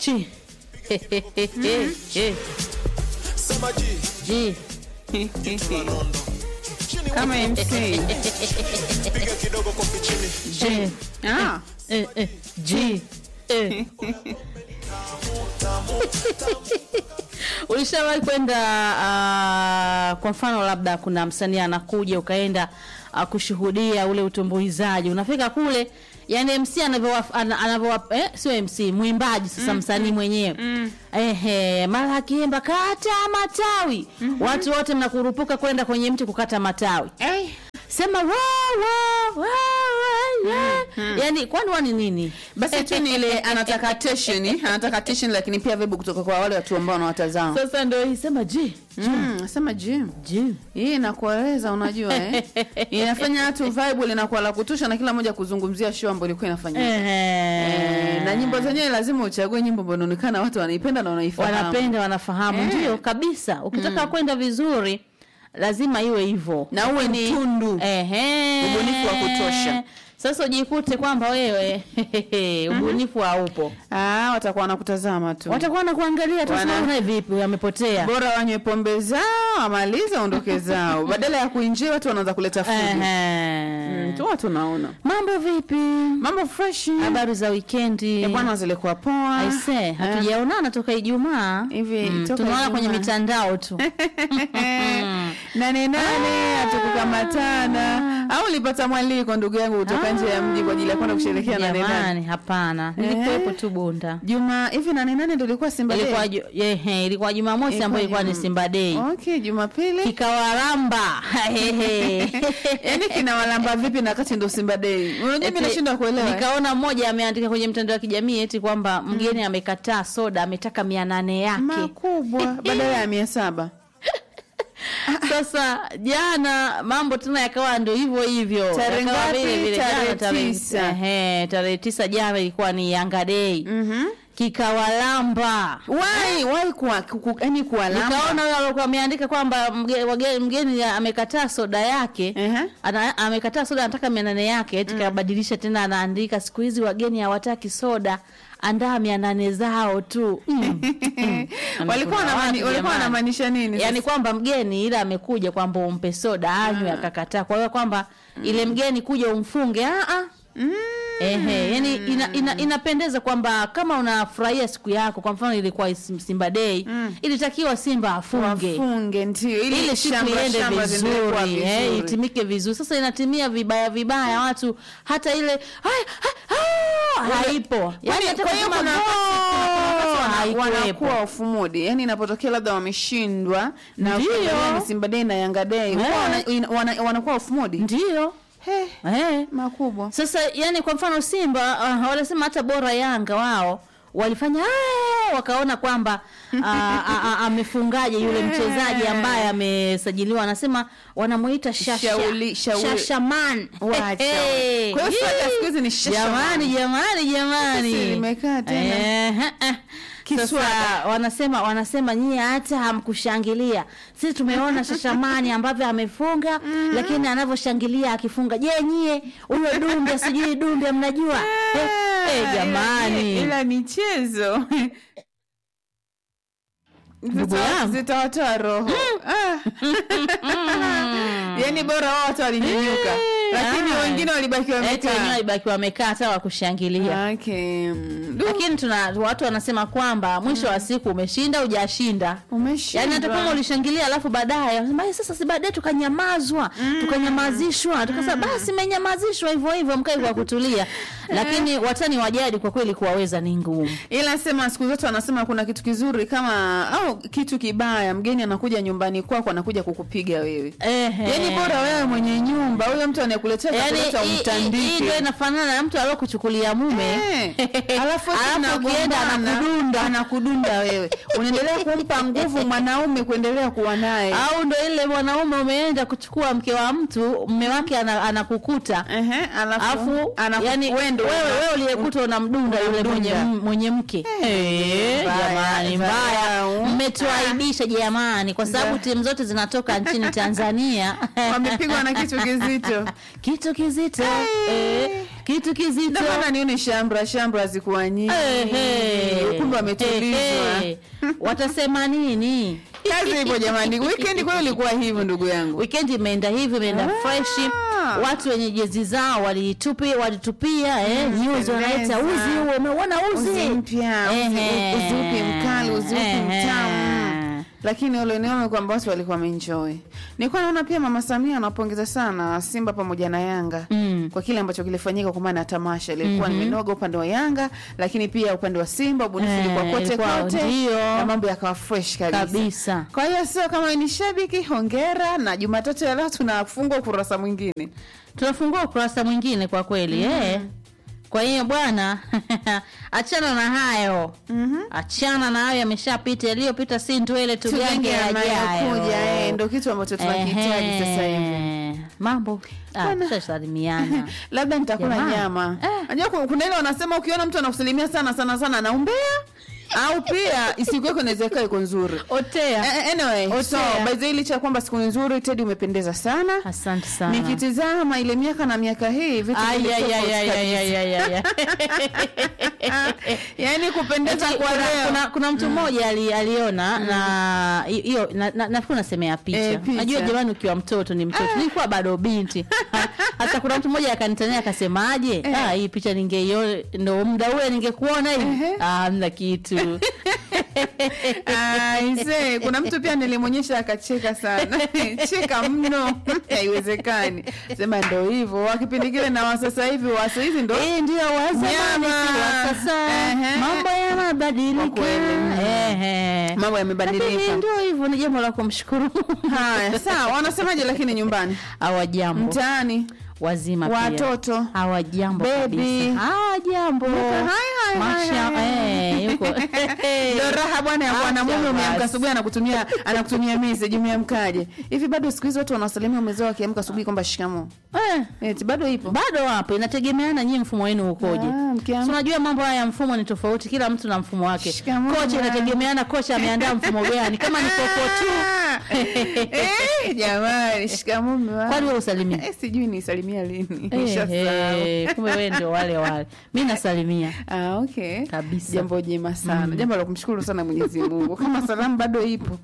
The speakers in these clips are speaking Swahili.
chi Sema G, ji la nondo. Chini kama MC piga kidogo kofi chini. ji ah. eh, eh, ji eh. ulishawahi kwenda uh, kwa mfano labda kuna msanii anakuja ukaenda uh, kushuhudia ule utumbuizaji unafika kule yani mc anavyowa- ana- anavyowa eh, sio mc mwimbaji sasa msanii mwenyewe ehe mara akiimba kata matawi watu wote mnakurupuka kwenda kwenye mti kukata matawi Eh. sema wa, wa, wa, wa, yeah. yani kwani wani nini basi tu ni ile anataka tension anataka tension lakini pia vibe kutoka kwa wale watu ambao wanawatazama sasa ndo hii sema ji mm, sema jim ji hii inakueleza unajua eh? inafanya watu vibe linakuwa la kutosha na kila mmoja kuzungumzia show ambayo ilikuwa inafanyika Eh, na nyimbo zenyewe lazima uchague nyimbo ambayo inaonekana watu wanaipenda na wanaifahamu wanapenda wanafahamu Eh. ndio kabisa ukitaka kwenda vizuri lazima iwe hivyo na uwe Lakini- mtundu Ehe. Ubunifu wa kutosha. sasa ujikute kwamba wewe ubunifu haupo ah, watakuwa wanakutazama tu watakuwa nakuangalia tu Wana- sema naye vipi amepotea bora wanywe pombe zao amalize aondoke zao badala ya kuinjia watu wanaanza kuleta fujo Ehe. Mm, tu watu naona mambo vipi mambo fresh habari za wikendi Eh, bwana zilikuwa poa aise hatujaonana toka ijumaa Hivi, Mm, toka tunaona kwenye Ijumaa. mitandao tu nane nane hatukukamatana au ulipata mwaliko ndugu yangu kutoka nje ya mji kwa ajili ya kwenda kusherehekea nane nane Jamani, hapana nilikuwepo tu bunda juma hivi nane nane ndo ilikuwa simba Day? ilikuwa ju- ehe, ilikuwa jumamosi Ilikuwa ambayo ilikuwa ni Juma- simba dei okay jumapili kikawaramba Hehe. yaani kinawalamba vipi na wakati ndo simba dei unajua mi Eti, nashindwa kuelewa eh? nikaona mmoja ameandika kwenye mtandao wa kijamii eti kwamba mgeni amekataa soda ametaka mia nane yake makubwa badala ya mia saba sasa jana mambo tena yakawa ndo hivyo hivyo Tarehe Yakawa ngapi? vile vile. Tarehe Jana tarehe- tisa. ehe, tarehe tisa jana ilikuwa ni yanga dei Mhm. kikawalamba wai wai kuwa kuku- yaani kuwalamba nikaona huyo alikuwa ameandika kwamba mge- wage- mgeni amekataa soda yake Ehe. ana, amekataa soda anataka mia nane yake eti kabadilisha tena anaandika siku hizi wageni hawataki soda andaa mia nane zao tu mm. Mm. walikuwa Kuna wanamani- watu walikuwa jamani. wanamaanisha nini yaani kwamba mgeni ila amekuja kwamba umpe soda anywe akakataa kwa hiyo kwamba ile mgeni kuja umfunge ah, ah. Ehe, yani ina, ina, inapendeza kwamba kama unafurahia siku yako kwa mfano ilikuwa Sim- Simba Day ilitakiwa Simba afunge wafunge ndio ili ile siku shamba- iende shamba ziendelee kuwa vizuri eh, vizuri. itimike vizuri sasa inatimia vibaya vibaya watu hata ile "Hai, ha- ah", haipo yani hata kwa hiyo kusema kuna "Go", haikuwepo. wanakuwa off mood yani inapotokea labda wameshindwa na Ndio. ukiangalia ni Simba Day na Yanga Day huwa Eh. wana- ina- wana- wanakuwa off mood ndio He, eh. makubwa sasa yani kwa mfano simba uh, wanasema hata bora yanga wao walifanya "Ah!" wakaona kwamba ah, ah, ah, amefungaje yule mchezaji ambaye amesajiliwa anasema wanamuita shasha Shauli- shauli- shashaman Wacha. Hey, Kwa hiyo hey. soda siku hizi ni shashaman. jamani jamani jamani Sisi limekaa tena. Eh, eh. Kiswada. Sasa wanasema wanasema nyie hata hamkushangilia sisi tumeona shashamani ambavyo amefunga lakini anavyoshangilia akifunga je nyie huyo dumbe sijui dumbe mnajua eh, eh, Ah, jamani ila- ila michezo Ndugu Zita- yangu. zitawatoa roho Ah. yaani bora wao watu walinyanyuka lakini ah. wengine walibaki eti wenyewe wamekaa walibaki wamekaa hata wakushangilia okay. mm, du, lakini tuna watu wanasema kwamba mwisho wa siku umeshinda hujashinda umeshindwa. yaani hata kama ulishangilia alafu baadaye wanasema, "Eh, sasa si baadaye tukanyamazwa tukanyamazishwa tukasema basi menyamazishwa hivyo hivyo mkae kwa kutulia lakini watani wa jadi kwa kweli kuwaweza ni ngumu ila sema siku zote wanasema kuna kitu kizuri kama au kitu kibaya mgeni anakuja nyumbani kwako anakuja kukupiga wewe Ehe. yaani bora wewe mwenye nyumba huyo mtu anayekuletea Yaani, chakula hii- hii- hii umtandike ndio inafanana na mtu aliokuchukulia mume Eh, alafu eti Alafu ukienda mnagombana, anakudunda. anakudunda wewe unaendelea kumpa nguvu mwanaume kuendelea kuwa naye au ndo ile mwanaume umeenda kuchukua mke wa mtu mme wake ana- anakukuta Ehe, alafu afu anaku- yani wewe ndo wewe una- wewe uliyekuta unamdunda yule mwenye, Unamdunda. mwenye mke Eh, mbaya, jamani mbaya dharau. mmetuaibisha jamani kwa sababu timu zote zinatoka nchini Tanzania wamepigwa na kitu kizito kitu kizito eh, kitu kizito Ndio maana nione shambra shambra zikuwa nyingi Ehe. kumbe wametulizwa Ehe. watasema nini kazi hivyo jamani weekend kweli ilikuwa hivyo ndugu yangu weekend imeenda hivi imeenda Ah. freshi watu wenye jezi zao walitupia walitupia eh, news wanaita pendeza. uzi huo umeuona uzi uzi mpya uzi, Ehe. uzi upi mkali uzi upi Ehe. mtamu lakini ule niona kwamba watu walikuwa wameenjoy nilikuwa naona pia mama samia anawapongeza sana simba pamoja na yanga Mm. kwa kile ambacho kilifanyika kwa maana ya tamasha ilikuwa mm nimenoga upande wa yanga lakini pia upande wa simba ubunifu Eh, ilikuwa kote ilikuwa kote ndio. na mambo yakawa fresh kabisa, kabisa kwa hiyo sio kama wewe ni shabiki hongera na jumatatu ya leo tunafungua ukurasa mwingine tunafungua ukurasa mwingine kwa kweli eh. kwa hiyo bwana achana na hayo Mhm. achana na hayo yameshapita yaliyopita si ndwele tugange tujenge yanayokuja eh, yajayo ndo kitu ambacho tunakihitaji sasa hivi Ehe. mambo ah, Bwana. tushasalimiana labda nitakula Jamani. nyama Eh. najua ku- kuna ile wanasema ukiona mtu anakusalimia sana sana sana naumbea au pia isiku yako inaweza ikawa iko nzuri otea Eh, anyway so Otea. by the way, licha ya kwamba siku ni nzuri tedi umependeza sana asante sana nikitizama ile miaka na miaka hii vitu Ay, vilikuwa ay, ay, tofauti ay, ay, kabisa. ay, ay, ay. yaani kupendeza Eti, kwa kuna, leo kuna, kuna mtu mmoja ali, aliona na hiyo na, na, nafikiri unasemea picha. Eh, picha. Najua jamani, ukiwa mtoto ni mtoto, nilikuwa bado binti. Hata kuna mtu mmoja akanitania akasemaje, ah, hii picha ningeiona ndo muda ule ningekuona hivi. Ehe. Ah, hamna kitu. Aise, kuna mtu pia nilimwonyesha akacheka sana cheka mno haiwezekani sema ndo hivyo wa kipindi kile na wa sasa hivi wa sasa hizi ndo Eh, ndio wa zamani Nyama. si wa sasa. Ehe. Mambo Kwa yanabadilika. kweli, mm. Ehe. mambo Lakini yamebadilika ndio hivyo, ni jambo la kumshukuru. haya sawa wanasemaje lakini nyumbani Hawajambo. mtaani wazima pia. watoto hawajambo Baby. kabisa hawajambo Hai, hai, hai, Masha- hai. eh, yuko ndo raha bwana ya kuwa na Acha mume umeamka basi. asubuhi anakutumia anakutumia message umeamkaje hivi bado siku hizi watu wanasalimia umezao wakiamka asubuhi kwamba shikamo Eh, eti bado ipo bado wapo inategemeana nyie mfumo wenu ukoje Ah, mkiamka- Si unajua mambo haya ya mfumo ni tofauti kila mtu na mfumo wake Shikamoo, kocha mama. inategemeana kocha ameandaa mfumo gani kama ni koko tu Eh, jamani shikamoo mume wangu. kwani wewe usalimia Eh, sijui nisalimia lini Eh, Nishasahau. eh, kumbe wewe ndio wale wale mi nasalimia Ah, okay. Kabisa. jambo jema sana jambo la kumshukuru sana mwenyezi mungu kama salamu bado ipo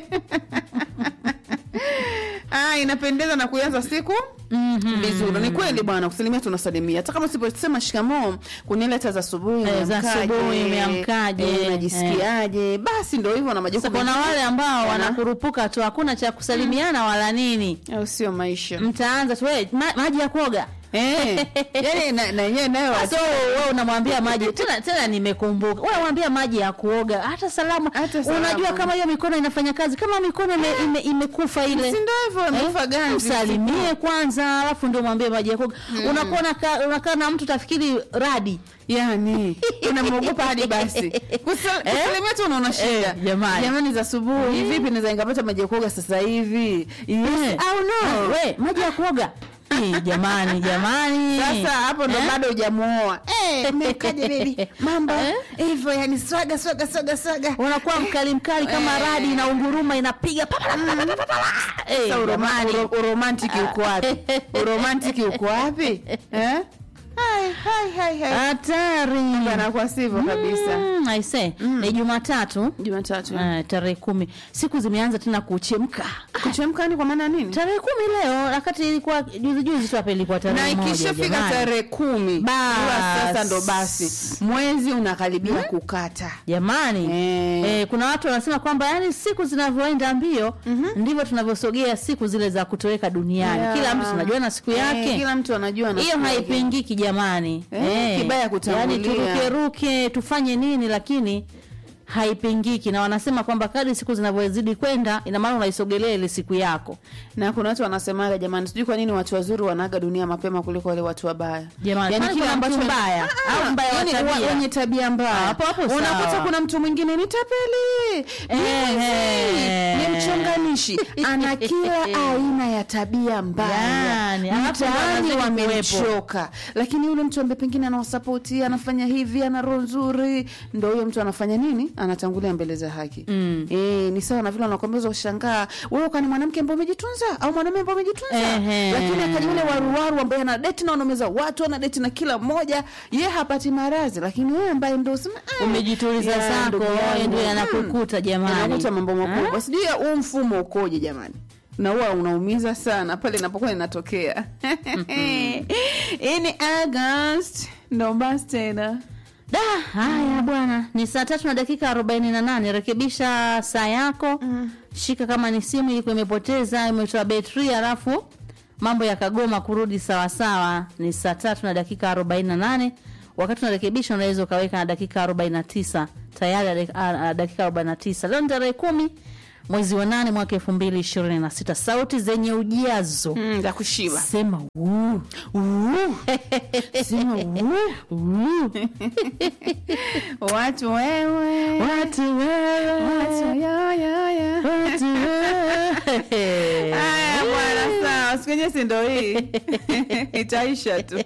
ah, inapendeza na kuanza siku Mhm. vizuri ni kweli bwana kusalimia tunasalimia hata kama usiposema shikamoo kuna ile hata za asubuhi Eh, za umeamkaje, asubuhi, umeamkaje, eh, unajisikiaje basi ndo hivyo na Sasa majukumu kuna mengine. wale ambao Wana- wanakurupuka tu hakuna cha kusalimiana wala nini au sio maisha mtaanza tu "We, ma, maji ya kuoga eh, yani na na yenyewe nayo so wewe unamwambia maji tena tena nimekumbuka wewe unamwambia maji ya kuoga hata salamu Hata salamu. unajua kama hiyo mikono inafanya kazi kama mikono ime, ime, imekufa ile si ndo hivyo imekufa ganzi msalimie kwanza alafu ndio mwambie maji ya kuoga unakuwa unakaa unakaa na mtu tafikiri radi yani unamwogopa hadi basi Kusa- kusalimia tu unaona shida Eh, jamani. jamani za asubuhi vipi naweza nikapata maji ya kuoga sasa hivi yes. Eh. au no we maji ya kuoga Eh, jamani jamani sasa hapo ndo Eh? bado hujamuoa Eh, umekaje baby mambo hivyo yani swaga swaga swaga swaga unakuwa mkali mkali kama Eh. radi na unguruma inapiga pa, pa, pa, pa, pa, pa, pa. Eh, Sasa uroma- jamani. uro- uromantiki uko wapi uromantiki uko wapi eh? hai hai hai hai hatari anakuwa sivyo kabisa Mm, I say, ni jumatatu jumatatu eh, tarehe kumi siku zimeanza tena kuchemka kuchemka ni kwa maana nini tarehe kumi leo wakati ilikuwa juzi juzi tu hapa ilikuwa na tarehe moja ikishafika jamani. tarehe kumi Bas. huwa sasa ndo basi mwezi unakaribia kukata jamani Eh. eh, kuna watu wanasema kwamba yani siku zinavyoenda mbio ndivyo tunavyosogea siku zile za kutoweka duniani Yeah. kila mtu tunajua na siku yake Eh, kila mtu anajua na hiyo siku yake. haipingiki jamani Eh, kibaya kutangulia. yani turukeruke tufanye nini lakini haipingiki na wanasema kwamba kadri siku zinavyozidi kwenda ina maana unaisogelea ile siku yako na kuna watu wanasemaga jamani sijui kwa nini watu wazuri wanaaga dunia mapema kuliko wale watu wabaya Jamani, kwani kile kuna mtu mbaya? Ah, Au mbaya wa yani tabia? wa- wenye tabia mbaya Hapo hapo sawa. unakuta kuna mtu mwingine ni tapeli ni Ehe. mwizi, ni mchonganishi ana kila aina ya tabia mbaya Yani, alafu mtaani wanazidi wamechoka lakini yule mtu ambaye pengine anawasapoti anafanya hivi ana roho nzuri ndo huyo mtu anafanya nini anatangulia mbele za haki Mm. Eh, ni sawa na vile wanakwambia ushangaa wewe kwani mwanamke ambaye umejitunza au mwanamume ambaye umejitunza Ehe. lakini akaja yule waruwaru ambaye ana date na wanaume za watu ana date na kila mmoja ye hapati maradhi lakini wewe ambaye ndio usema ah, Umejituliza ya, zako, ndugu wewe yangu, ndio mm, yanakukuta jamani. yanakuta mambo makubwa sijui ya huu mfumo ukoje jamani na huwa unaumiza sana pale inapokuwa inatokea hii ni august ndo basi tena Da, haya bwana, ni saa tatu na dakika arobaini na nane. Rekebisha saa yako shika kama ni simu ilikuwa imepoteza imetoa betri, halafu mambo yakagoma kurudi sawasawa. Ni saa tatu na dakika arobaini na nane. Wakati unarekebisha unaweza ukaweka na dakika arobaini na tisa tayari ade- a- a- dakika arobaini na tisa. Leo ni tarehe kumi mwezi wa nane mwaka elfu mbili ishirini na sita. Sauti zenye ujazo mm, za kushiba sema wuu. sema Wuu. watu wewe watu wewe watu ya, ya, ya. watu wewe Haya bwana, sawa, siku yenyewe si ndo hii itaisha tu.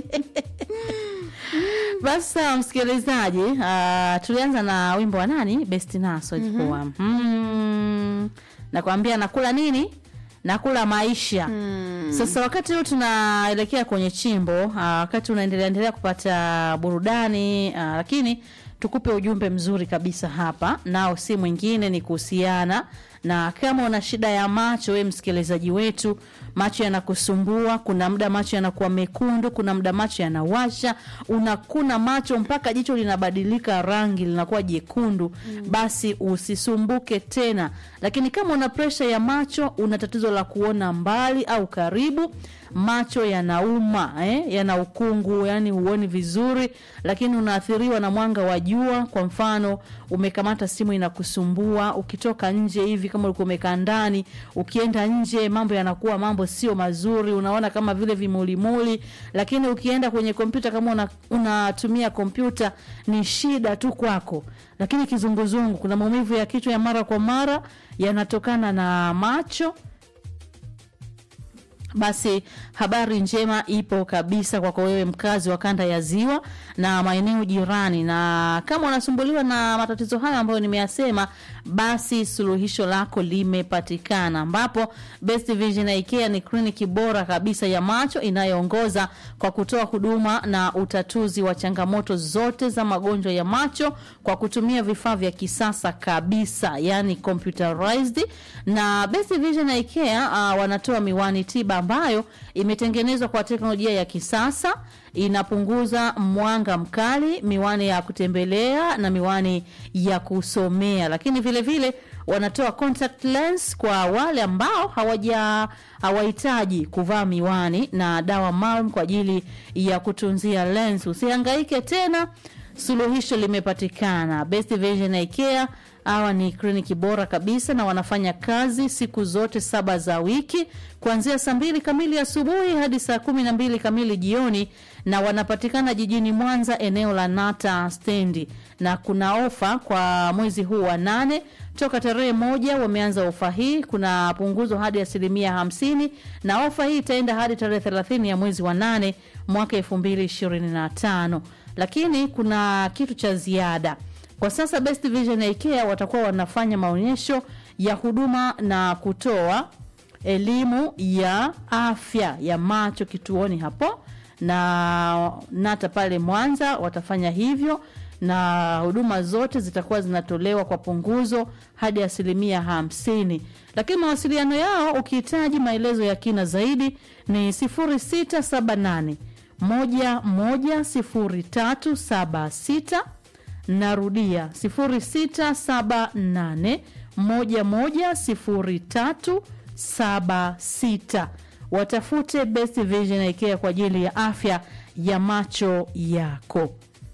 basi sawa msikilizaji uh, tulianza na wimbo wa nani best naso ilikuwa mm nakwambia nakula nini nakula maisha sasa wakati huu tunaelekea kwenye chimbo uh, wakati unaendelea endelea kupata burudani uh, lakini tukupe ujumbe mzuri kabisa hapa nao si mwingine ni kuhusiana na kama una shida ya macho we msikilizaji wetu macho yanakusumbua kuna muda macho yanakuwa mekundu kuna muda macho yanawasha unakuna macho mpaka jicho linabadilika rangi linakuwa jekundu mm. basi usisumbuke tena lakini kama una presha ya macho una tatizo la kuona mbali au karibu macho yanauma eh? yana ukungu yani huoni vizuri lakini unaathiriwa na mwanga wa jua kwa mfano umekamata simu inakusumbua ukitoka nje hivi kama ulikuwa umekaa ndani ukienda nje mambo yanakuwa mambo sio mazuri unaona kama vile vimulimuli lakini ukienda kwenye kompyuta kama una- unatumia kompyuta ni shida tu kwako lakini kizunguzungu kuna maumivu ya kichwa ya mara kwa mara yanatokana na macho basi habari njema ipo kabisa kwako wewe mkazi wa kanda ya ziwa na maeneo jirani na kama unasumbuliwa na matatizo hayo ambayo nimeyasema basi suluhisho lako limepatikana ambapo best vision ikea ni kliniki bora kabisa ya macho inayoongoza kwa kutoa huduma na utatuzi wa changamoto zote za magonjwa ya macho kwa kutumia vifaa vya kisasa kabisa yani computerized na best vision ikea uh, wanatoa miwani tiba ambayo imetengenezwa kwa teknolojia ya kisasa inapunguza mwanga mkali miwani ya kutembelea na miwani ya kusomea lakini vile vile wanatoa contact lens kwa wale ambao hawaja hawahitaji kuvaa miwani na dawa maalum kwa ajili ya kutunzia lens usihangaike tena suluhisho limepatikana best vision ikea hawa ni kliniki bora kabisa na wanafanya kazi siku zote saba za wiki kuanzia saa mbili kamili asubuhi hadi saa kumi na mbili kamili jioni na wanapatikana jijini mwanza eneo la nata stendi na kuna ofa kwa mwezi huu wa nane toka tarehe moja wameanza ofa hii kuna punguzo hadi asilimia hamsini na ofa hii itaenda hadi tarehe thelathini ya mwezi wa nane mwaka elfu mbili ishirini na tano lakini kuna kitu cha ziada kwa sasa best vision ya ikea watakuwa wanafanya maonyesho ya huduma na kutoa elimu ya afya ya macho kituoni hapo na nata pale mwanza watafanya hivyo na huduma zote zitakuwa zinatolewa kwa punguzo hadi asilimia hamsini lakini mawasiliano yao ukihitaji maelezo ya kina zaidi ni 0678 110376 narudia 0678 110376 watafute best vision ikea kwa ajili ya afya ya macho yako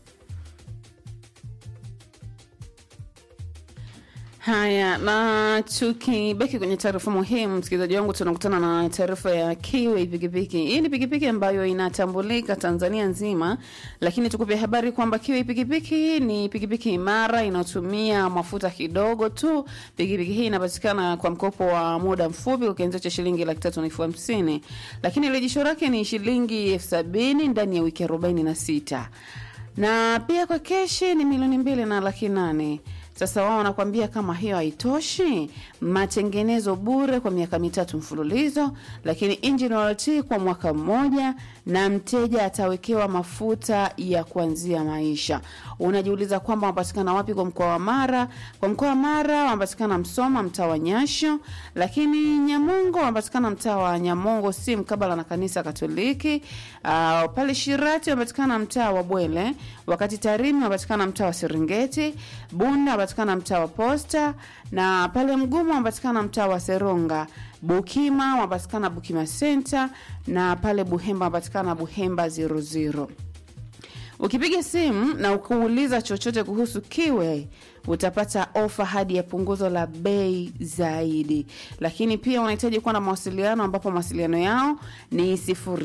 Haya, na tukibaki kwenye taarifa muhimu, msikilizaji wangu, tunakutana na taarifa ya Kiwi pikipiki. Hii ni pikipiki ambayo inatambulika Tanzania nzima, lakini tukupe habari kwamba Kiwi pikipiki ni pikipiki imara inayotumia mafuta kidogo tu. Pikipiki hii inapatikana kwa mkopo wa muda mfupi kwa kianzio cha shilingi laki tatu na elfu hamsini, lakini rejesho lake ni shilingi elfu sabini ndani ya wiki arobaini na sita na pia kwa keshi ni milioni mbili na laki nane Sasa wao wanakwambia kama hiyo haitoshi, matengenezo bure kwa miaka mitatu mfululizo, lakini engine warranty kwa mwaka mmoja, na mteja atawekewa mafuta ya kuanzia maisha. Unajiuliza kwamba wanapatikana wapi kwa mkoa wa Mara? Kwa mkoa wa Mara wanapatikana Msoma, mtaa wa Nyasho, lakini Nyamongo wanapatikana mtaa wa Nyamongo si mkabala na kanisa Katoliki. Uh, pale Shirati wanapatikana mtaa wa Bwele, wakati Tarimi wanapatikana mtaa wa Serengeti, Bunda wanapatikana mtaa wa Posta, na pale Mgumu wanapatikana mtaa wa Seronga. Bukima wanapatikana Bukima Center, na pale Buhemba wanapatikana Buhemba 00. Ukipiga simu na ukuuliza chochote kuhusu Kiwe utapata ofa hadi ya punguzo la bei zaidi, lakini pia unahitaji kuwa na mawasiliano ambapo mawasiliano yao ni sifuri